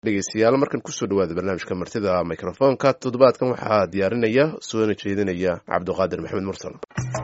dhegeystayaal markan kusoo dhawaada barnaamijka martida microfoonka toddobaadkan waxaa diyaarinaya soona jeedinaya cabdiqaadir maxamed mursal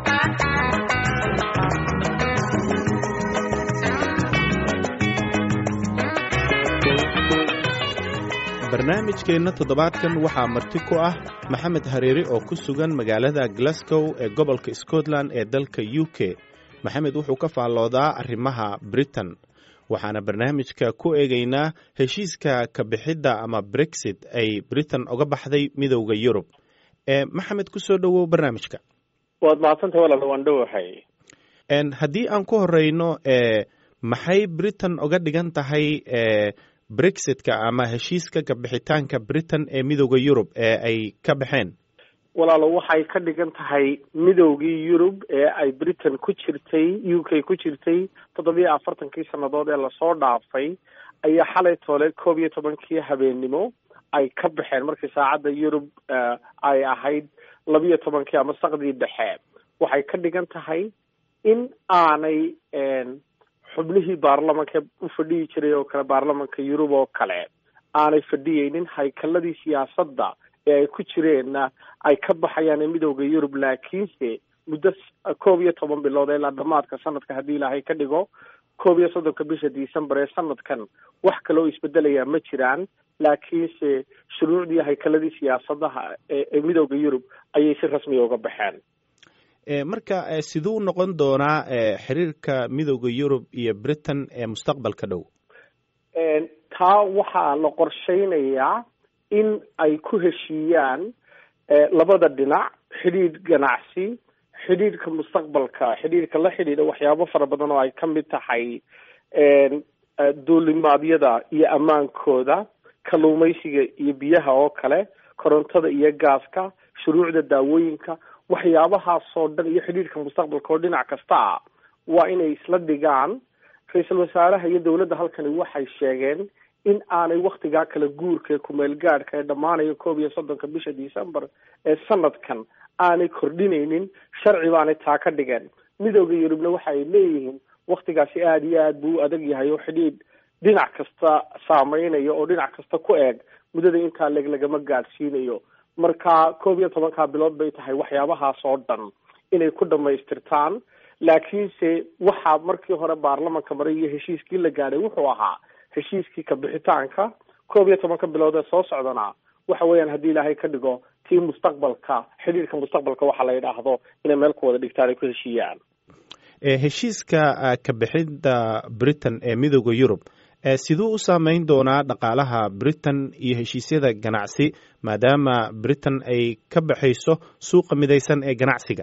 barnaamijkeenna toddobaadkan waxaa marti ku ah maxamed hareeri oo ku sugan magaalada glasgow ee gobolka scotland ee dalka u k maxamed wuxuu ka faalloodaa arrimaha britain waxaana barnaamijka ku eegaynaa heshiiska ka bixidda ama brexit ay britain uga baxday midowda yurub maxamed ku soo dhowow barnaamijka waad mahadsantay walaal waan dhowahay haddii aan ku horeyno maxay britain uga dhigan tahay brexitka ama heshiiska kabixitaanka britain ee midowda yurub ee ay ka baxeen walaalo waxay ka dhigan tahay midowgii yurub ee ay britain ku jirtay u k ku jirtay toddobiyo afartankii sannadood ee lasoo dhaafay ayaa xalay toole koob iyo tobankii habeennimo ay ka baxeen markii saacadda yurub ay ahayd labiyo tobankii ama saqdii dhexe waxay ka dhigan tahay in aanay xubnihii baarlamanka u fadhiyi jiray oo kale baarlamanka yurub oo kale aanay fadhiyeynin haykaladii siyaasadda ee ay ku jireenna ay ka baxayaan ee midowda yurub laakiinse muddo koob iyo toban bilood ilaa dhamaadka sanadka haddii ilaahay ka dhigo koob iyo soddonka bisha december ee sanadkan wax kale oo isbedelayaa ma jiraan laakiinse shuruucdii haykaladii siyaasadaha ee midowda yurub ayay si rasmiya uga baxeen marka siduu noqon doonaa xiriirka midowda yurub iyo britain ee mustaqbalka dhow taa waxaa la qorsheynayaa in ay ku heshiiyaan labada dhinac xidhiidh ganacsi xidhiidhka mustaqbalka xidhiidhka la xidhiidha waxyaabo fara badan oo ay ka mid tahay duulimaadyada iyo ammaankooda kalluumaysiga iyo biyaha oo kale korontada iyo gaaska shuruucda daawooyinka waxyaabahaasoo dhan iyo xidhiidhka mustaqbalka oo dhinac kasta ah waa inay isla dhigaan ra-iisul wasaaraha iyo dowladda halkani waxay sheegeen in aanay waktigaa kala guurka ee kumeel gaadhka ee dhammaanaya koob iyo soddonka bisha december ee sanadkan aanay kordhinaynin sharci baanay taa ka dhigeen midowda yurubna waxa ay leeyihiin waktigaasi aada iyo aad buu u adag yahay oo xidhiidh dhinac kasta saameynaya oo dhinac kasta ku eeg muddada intaa leg lagama gaadhsiinayo marka koob iyo tobankaa bilood bay tahay waxyaabahaas oo dhan inay ku dhamaystirtaan laakiinse waxaa markii hore baarlamanka maray iyo heshiiskii la gaadhay wuxuu ahaa heshiiskii kabixitaanka koob iyo tobanka bilood ee soo socdana waxa weeyaan haddii ilaahay ka dhigo tii mustaqbalka xidhiirka mustaqbalka waxa la yidhaahdo inay meel ku wada dhigtaan ay ku heshiiyaan heshiiska kabixidda britain ee midowda yurub siduu u saameyn doonaa dhaqaalaha britain iyo heshiisyada ganacsi maadaama britain ay ka baxayso suuqa midaysan ee ganacsiga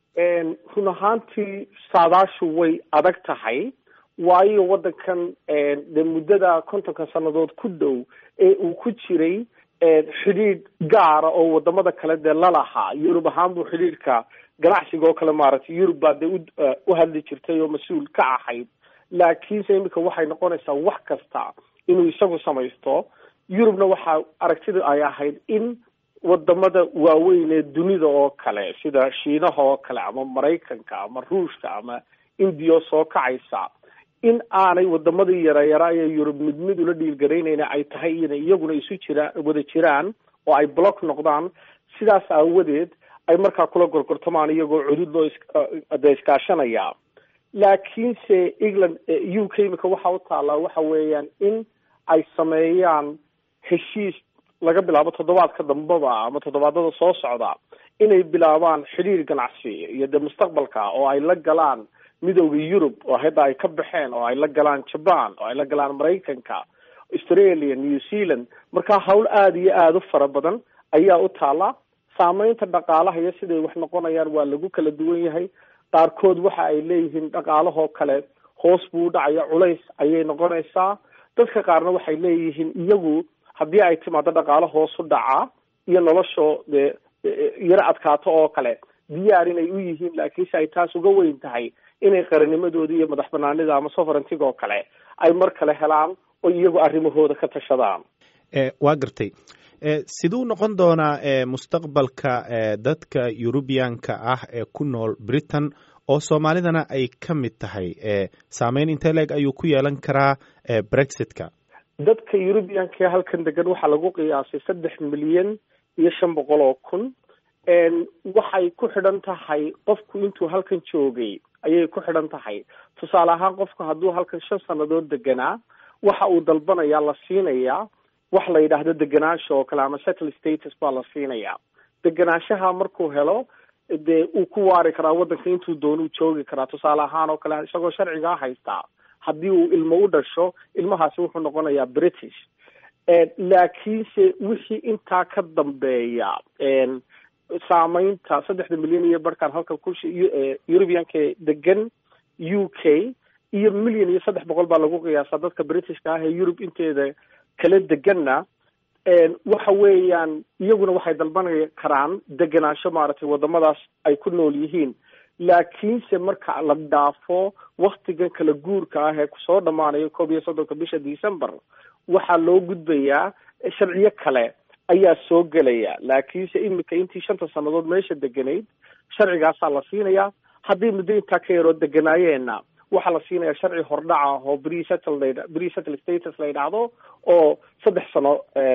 run ahaantii saadaashu way adag tahay waayo waddankan de muddada kontonka sannadood ku dhow ee uu ku jiray xidhiidh gaara oo wadamada kale dee lalahaa yurub ahaan buu xidhiidhka ganacsiga oo kale maaragtay yurub baa dee u hadli jirtay oo mas-uul ka ahayd laakiinse iminka waxay noqonaysaa wax kasta inuu isagu samaysto yurubna waxaa aragtida ay ahayd in wadamada waaweyn ee dunida oo kale sida shiinaha oo kale ama maraykanka ama ruushka ama indiya soo kacaysa in aanay wadamadii yaryara ee yurub mid mid ula dhiilgaraynayna ay tahay inay iyaguna isu jiraan wada jiraan oo ay block noqdaan sidaas aawadeed ay markaa kula gorgortamaan iyagoo cudud loo de iskaashanaya laakiinse england u k imika waxa u taallaa waxa weeyaan in ay sameeyaan heshiis laga bilaabo toddobaadka dambaba ama toddobaadada soo socda inay bilaabaan xidhiir ganacsi iyo dee mustaqbalka oo ay la galaan midowda yurub oo hadda ay ka baxeen oo ay la galaan jaban oo ay la galaan maraykanka australia new zealand markaa hawl aada iyo aada u fara badan ayaa u taala saameynta dhaqaalaha iyo siday wax noqonayaan waa lagu kala duwan yahay qaarkood waxa ay leeyihiin dhaqaalahoo kale hoos buu u dhacaya culays ayay noqonaysaa dadka qaarna waxay leeyihiin iyagu haddii ay timaado dhaqaalo hoos u dhaca iyo noloshoo dee yaro adkaato oo kale diyaar inay u yihiin laakiinse ay taas uga weyn tahay inay qaranimadooda iyo madax banaanida ama soverentyga oo kale ay mar kale helaan oo iyagu arrimahooda ka tashadaan waa gartay siduu noqon doonaa mustaqbalka dadka yurubiyaanka ah ee ku nool britain oo soomaalidana ay ka mid tahay saameyn intee leeg ayuu ku yeelan karaa brexitka dadka eurubianka ee halkan degan waxaa lagu qiyaasay saddex milyan iyo shan boqol oo kun waxay ku xidhan tahay qofku intuu halkan joogay ayay ku xidhan tahay tusaale ahaan qofku hadduu halkan shan sannadood deganaa waxa uu dalbanayaa la siinayaa wax la yidhaahdo deganaansha oo kale ama settle status baa la siinayaa deganaanshaha markuu helo dee uu ku waari karaa waddanka intuu doonuu joogi karaa tusaale ahaan oo kale isagoo sharcigaa haystaa haddii uu ilmo u dhasho ilmahaasi wuxuu noqonayaa british laakiinse wixii intaa ka dambeeya saameynta saddexda milyan iyo barhkan halkan ku eurubianka degan u k iyo milyan iyo saddex boqol baa lagu qiyaasaa dadka britishka ah ee yurub inteeda kala deganna waxa weeyaan iyaguna waxay dalban karaan degenaansho maaragtay wadamadaas ay ku nool yihiin laakiinse marka la dhaafo waktigan kala guurka ah ee kusoo dhamaanayo koob iyo soddonka bisha december waxaa loo gudbayaa sharciyo kale ayaa soo gelaya laakiinse imika intii shanta sannadood meesha deganayd sharcigaasaa la siinayaa haddii muddo intaa ka yaroo deganaayeena waxaa la siinayaa sharci hordhaca ah oo bresettle bresettle status la yidhaahdo oo saddex sano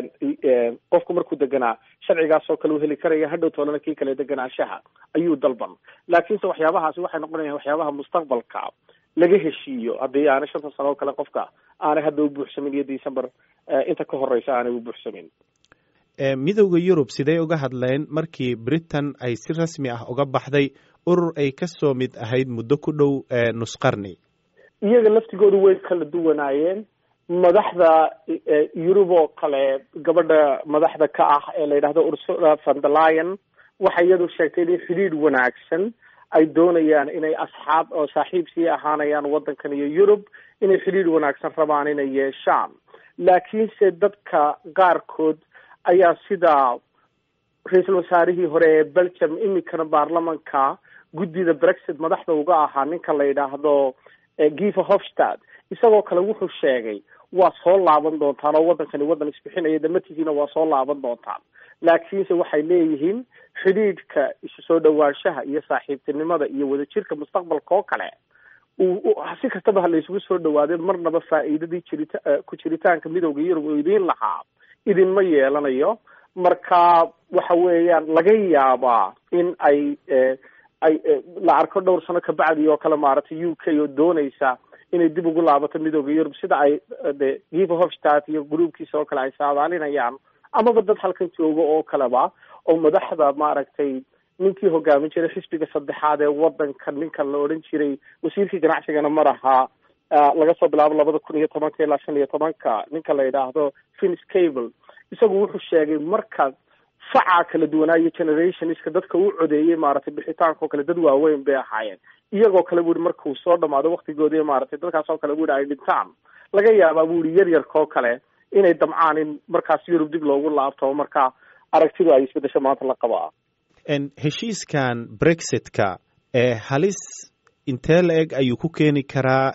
qofku markuu deganaa sharcigaasoo kale uu heli karaya hadhow toolana kii kale deganaanshaha ayuu dalban laakiinse waxyaabahaasi waxay noqonayaan waxyaabaha mustaqbalka laga heshiiyo haddii aanay shanta sano oo kale qofka aanay hadda u buuxsamin iyo december inta ka horeysa aanay u buuxsamin midowda yurub sidee uga hadleen markii britain ay si rasmi ah uga baxday urur ay ka soo mid ahayd muddo ku dhow nusqarni iyaga laftigoodu way kala duwanaayeen madaxda yurub oo kale gabadha madaxda ka ah ee la yidhahdo ursula van der lion waxay iyadu sheegtay inay xidhiidh wanaagsan ay doonayaan inay asxaab oo saaxiib sii ahaanayaan waddankan iyo yurub inay xidhiidh wanaagsan rabaan inay yeeshaan laakiinse dadka qaarkood ayaa sida ra-iisul wasaarihii hore ee belgium imikana baarlamanka guddida brexit madaxda uga ahaa ninka la yidhaahdo giva hofstad isagoo kale wuxuu sheegay waa soo laaban doontaan oo waddankani waddan isbixinaya damatigiina waa soo laaban doontaan laakiinse waxay leeyihiin xidhiidhka isu soo dhawaanshaha iyo saaxiibtinimada iyo wadajirka mustaqbalka oo kale si kastaba ha laysugu soo dhawaadee marnaba faa'iidadii jirita ku jiritaanka midowda yurub uu idiin lahaa idinma yeelanayo marka waxa weeyaan laga yaabaa in ay ay la arko dhowr sano kabacdi oo kale maaragtay u k oo doonaysa inay dib ugu laabato midowda yurub sida ay de giva hofstad iyo gruubkiisa oo kale ay saadaalinayaan amaba dad halkan jooga oo kaleba oo madaxda maaragtay ninkii hogaamin jiray xisbiga saddexaad ee waddanka ninka la odhan jiray wasiirkii ganacsigana mar ahaa laga soo bilaabo labada kun iyo tobanka ilaa shan iyo tobanka ninka la yidhaahdo fins cable isagu wuxuu sheegay marka facaa kala duwanaayo generationska dadka u codeeyey maaragtay bixitaanka oo kale dad waaweyn bay ahaayeen iyagoo kale bu ihi markuu soo dhamaado waktigoodii maaragtay dadkaas oo kale bu ihi ay dhintaan laga yaabaa bu ihi yar yarka oo kale inay damcaan in markaas yurub dib loogu laabto marka aragtidu ay isbedesho maanta la qabaa heshiiskan brexitka ee halis intee la eg ayuu ku keeni karaa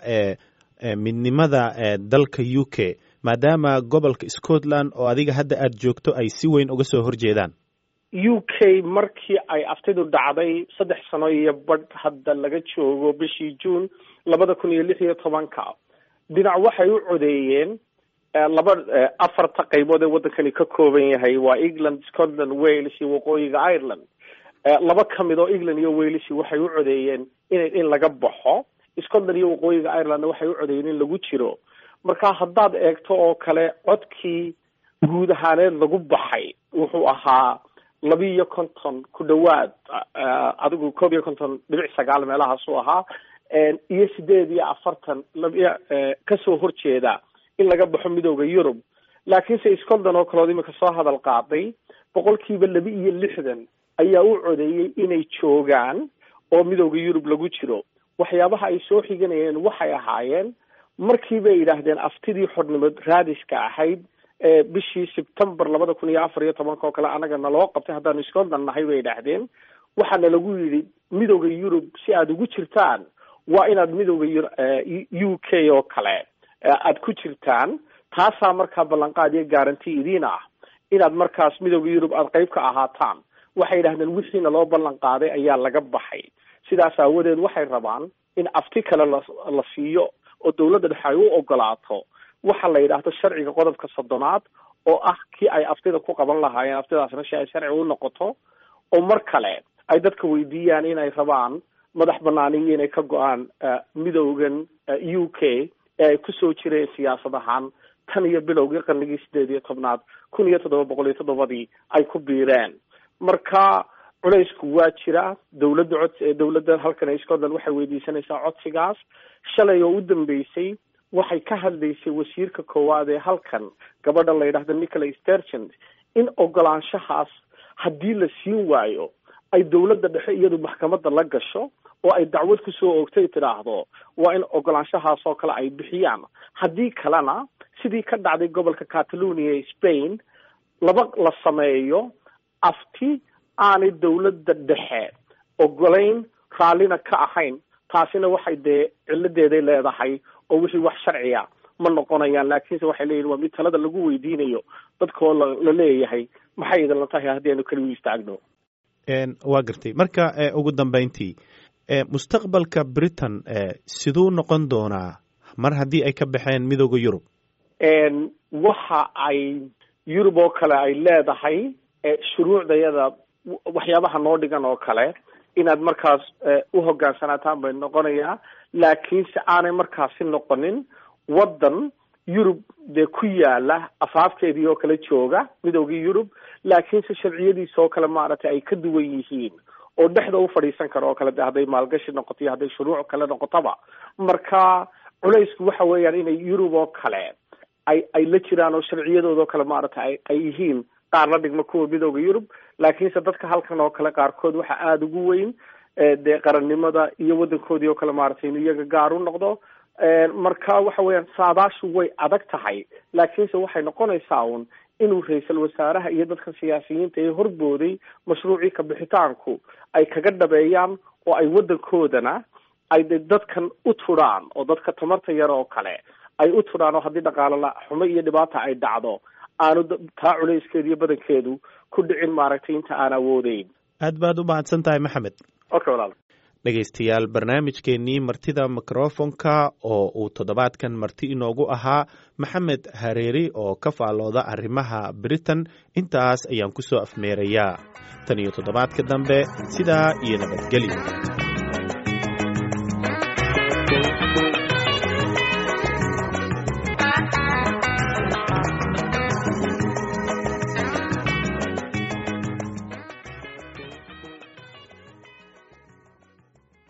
midnimada dalka u k maadaama gobolka scotland oo adiga hadda aada joogto ay si weyn uga soo horjeedaan u k markii ay aftidu dhacday saddex sano iyo badh hadda laga joogo bishii june labada kun iyo lix iyo tobanka dhinac waxay u codeeyeen laba afarta qaybood ee waddankani ka kooban yahay waa england scotland wales iyo waqooyiga ireland laba ka mid oo england iyo wales waxay u codeeyeen in in laga baxo scotland iyo waqooyiga irelandna waxay u codeeyeen in lagu jiro marka haddaad eegto oo kale codkii guud ahaaneed lagu baxay wuxuu ahaa laba iyo konton ku dhawaad adigu koob iyo konton dhibic sagaal meelahaasuu ahaa iyo sideed iyo afartan labiyo kasoo horjeeda in laga baxo midowda yurub laakiinse scotland oo kaleod imika soo hadal qaaday boqolkiiba laba iyo lixdan ayaa u codeeyey inay joogaan oo midowda yurub lagu jiro waxyaabaha ay soo xiganayeen waxay ahaayeen markii bay yidhaahdeen aftidii xornimo raadiska ahayd bishii sebtember labada kun iyo afar iyo tobanka oo kale anaga naloo qabtay haddaanu scotland nahay bay yidhaahdeen waxaana lagu yidhi midowda yurub si aada ugu jirtaan waa inaad midowda u k oo kale aada ku jirtaan taasaa markaa ballanqaad iyo garanti idiin ah inaad markaas midowda yurub aada qeyb ka ahaataan waxay yidhahdeen wixiina loo ballan qaaday ayaa laga baxay sidaas aawadeed waxay rabaan in afti kale la la siiyo oo dawladda dhexe ay u ogolaato waxa la yidhaahdo sharciga qodobka soddonaad oo ah kii ay aftida ku qaban lahaayeen aftidaasna si ay sharci u noqoto oo mar kale ay dadka weydiiyaan inay rabaan madax banaaniyo inay ka go-aan midowgan u k ee ay kusoo jireen siyaasad ahaan tan iyo bilowgii qarnigii sideed iyo tobnaad kun iyo toddoba boqol iyo toddobadii ay ku biireen marka culaysku waa jira dawladda cod dawladda halkan scotland waxay weydiisanaysaa codsigaas shalay oo u dambeysay waxay ka hadlaysay wasiirka koowaad ee halkan gabadha la yidhaahdo nicholas sturgent in ogolaanshahaas haddii la siin waayo ay dawladda dhexe iyadu maxkamadda la gasho oo ay dacwad kusoo oogtay tidhaahdo waa in ogolaanshahaas oo kale ay bixiyaan haddii kalena sidii ka dhacday gobolka catalonia ee spain laba la sameeyo afti aanay dawladda dhexe ogolayn raallina ka ahayn taasina waxay dee ciladeeday leedahay oo wixii wax sharciya ma noqonayaan laakiinse waxay leeyihin waa mid talada lagu weydiinayo dadkoo la leeyahay maxay idinla tahay haddii aynu keligu istaagno waa gartay marka ugu dambeyntii mustaqbalka britain siduu noqon doonaa mar haddii ay ka baxeen midooda yurub waxa ay yurub oo kale ay leedahay shuruucdayada waxyaabaha noo dhigan oo kale inaad markaas u hogaansanaataan bay noqonayaa laakiinse aanay markaasi noqonin waddan yurub dee ku yaala afaafkeedii oo kale jooga midoogii yurub laakiinse sharciyadiisa oo kale maaragtay ay ka duwan yihiin oo dhexda u fadhiisan karo oo kale de hadday maalgashi noqoto iyo hadday shuruuc kale noqotaba marka culaysku waxa weeyaan inay yurub oo kale ay ay la jiraan oo sharciyadooda oo kale maaragtay ay yihiin qaar la dhigma kuwa midooda yurub laakiinse dadka halkan oo kale qaarkood waxa aada ugu weyn dee qarannimada iyo waddankoodii oo kale maaragtay inuu iyaga gaar u noqdo marka waxa weeyaan saadaashu way adag tahay laakiinse waxay noqonaysaa un inuu ra-iisul wasaaraha iyo dadka siyaasiyiinta ee horbooday mashruucii kabixitaanku ay kaga dhabeeyaan oo ay waddankoodana ay de dadkan u tudhaan oo dadka tamarta yar oo kale ay u tudhaan oo haddii dhaqaalo xumo iyo dhibaata ay dhacdo aanu taa culayskeedu iyo badankeedu ku dhicin maaragtay inta aan awoodeyn aad baad u mahadsan tahay maxamed okay walaal dhegaystayaal barnaamijkeennii martida mikrofonka oo uu toddobaadkan marti inoogu ahaa maxamed hareeri oo ka faallooda arrimaha britain intaas ayaan ku soo afmeerayaa tan iyo toddobaadka dambe sidaa iyo nabadgelyo